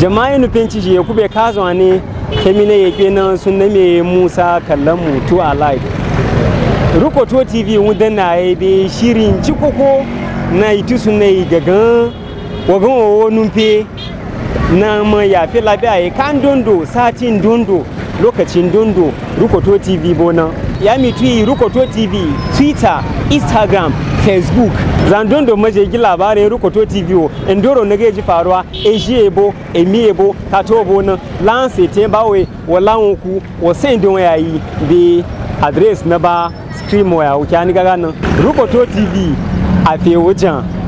jama'a nu penci je ku be kazo ne kemine yake nan sun na me Musa kallon mu to alive rukoto tv wunda na yi be shirin cikoko na itu sun na yi gagan wagan wawo numfe na ma yafi labiya ya kan dondo satin dondo lokacin dondo rukoto tv bona ya mitu rukoto tv twitter instagram facebook zan dondo maje gi labarin rukoto tv o endoro na gaji faruwa eji ebo emi ebo kato bona lanse te bawe wala ku wa sen don yayi be address na ba stream waya wuce ni gaga nan rukoto tv a fe wujan